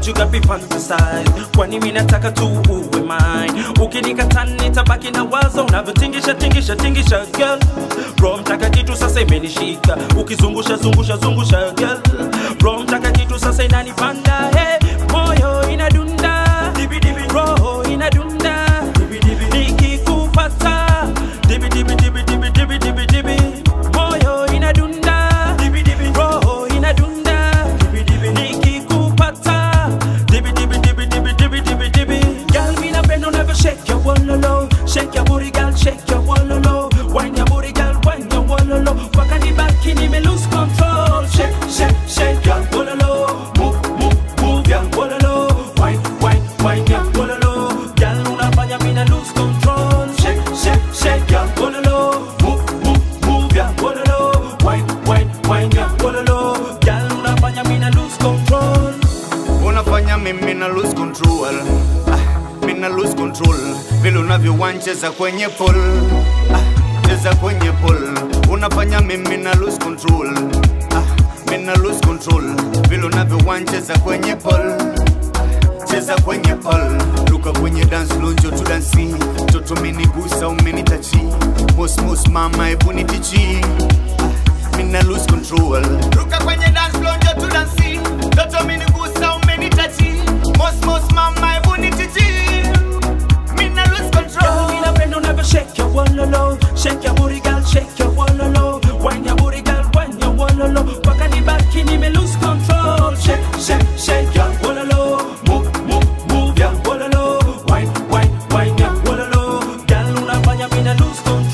but you got me fantasize kwani mi nataka tu uwe mine ukinikata nitabaki na wazo unavyotingisha tingisha tingisha girl roho mtaka kitu sasa imenishika ukizungusha zungusha zungusha girl roho mtaka kitu sasa inanipanda hey, moyo inadunda dibi dibi roho inadunda dibi dibi nikikupata dibi dibi dibi dibi dibi dibi dibi moyo inadunda dibi dibi roho inadunda dibi dibi nikikupata dibi dibi dibi dibi dibi dibi dibi girl me napenda unavyo shake your wololo shake your booty girl shake your wololo wine your booty girl wine your wololo mpaka nibaki nime lose control shake shake shake your wololo move move move your wololo wine wine wine your wololo girl unafanya mina lose control shake shake shake your wololo move move move your wololo wine wine wine your wololo girl unafanya mina lose control unafanya mimi na lose control ah, mimi na lose control vile unavyowancheza kwenye pool ah, cheza kwenye pool unafanya mimi na lose control ah, mimi na lose control vile unavyowancheza kwenye pool ah, cheza kwenye pool luka kwenye dance lonjo tu dansi toto umenigusa umenitachi mosmos mama hebu nitichi ah, mimi na lose control luka kwenye dance lonjo tu dansi toto umenigusa umenitachi mosmos mama hebu nitichi mimi na lose Girl, control me napenda unavyo shake your wololo Shake your booty girl, shake your wololo Wine your booty girl, wine your wololo Mpaka nibaki nime lose control Shake, shake, shake your wololo Move, move, move your wololo Wine, wine, wine your wololo Girl, unafanya mina lose control